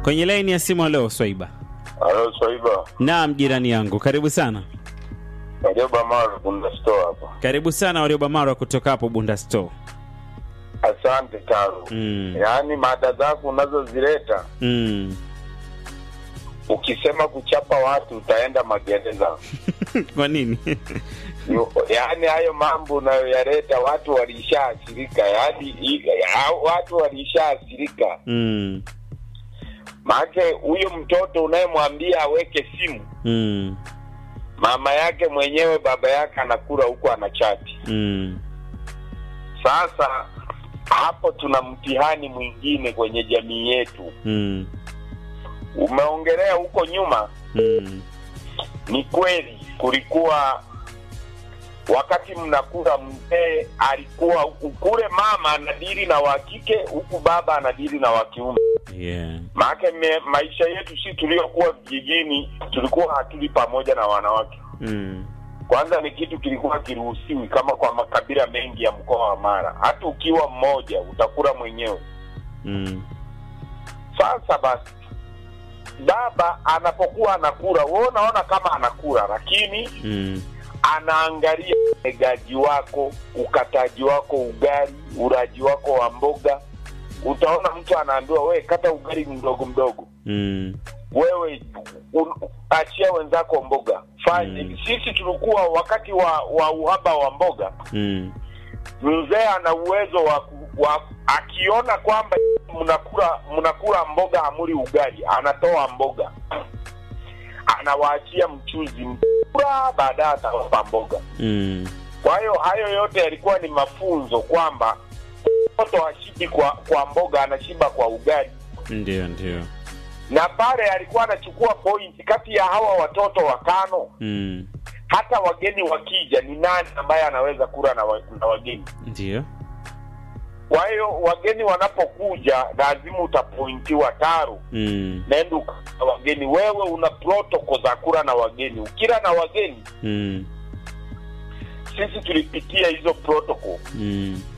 Kwenye laini ya simu leo Swaiba. Halo Swaiba, Naam, jirani yangu, karibu sana. Warioba Maro Bunda Store hapa. Karibu sana Warioba Marwa kutoka hapo Bunda Store. Asante Taro. Mm. Yaani mada zako unazozileta Mm. ukisema kuchapa watu utaenda magereza. Kwa nini? Yo- Yaani hayo mambo unayoyaleta watu walishaathirika, yaani i- ya- watu walishaathirika. mm. Maanake huyo mtoto unayemwambia aweke simu, Mm. mama yake mwenyewe baba yake anakula huku anachati. Mm. Sasa hapo tuna mtihani mwingine kwenye jamii yetu. Mm. Umeongelea huko nyuma, Mm. ni kweli kulikuwa wakati mnakula, mzee alikuwa huku kule, mama anadili na wa kike, huku baba anadili na wa kiume. Yeah. Maanake me- maisha yetu si tuliokuwa vijijini, tulikuwa hatuli pamoja na wanawake. Mm. Kwanza ni kitu kilikuwa kiruhusiwi, kama kwa makabila mengi ya mkoa wa Mara, hata ukiwa mmoja utakula mwenyewe. Mm. Sasa basi, baba anapokuwa anakula, wewe unaona kama anakula, lakini Mm. anaangalia umegaji wako, ukataji wako ugali, uraji wako wa mboga. Utaona mtu anaambiwa wewe kata ugali mdogo mdogo, Mm. wewe un, achia wenzako mboga fanya. Mm. Sisi tulikuwa wakati wa, wa uhaba wa mboga, Mm. mzee ana uwezo wa, ku- wa akiona kwamba mnakula mnakula mboga hamuli ugali, anatoa mboga anawaachia mchuzi mkura, baadaye atawapa mboga. Mm. Kwa hiyo hayo yote yalikuwa ni mafunzo kwamba mtoto hashibi kwa kwa mboga, anashiba kwa ugali, Ndio, ndio. na pale alikuwa anachukua pointi kati ya hawa watoto watano. Mm. Hata wageni wakija, ni nani ambaye anaweza kula na, wa, na wageni? Ndio. Kwa hiyo wageni wanapokuja, lazima utapointiwa taru, Mm. nenda ukaa wageni. Wewe una protoko za kula na wageni. Ukila na wageni, Mm. sisi tulipitia hizo protoko Mm.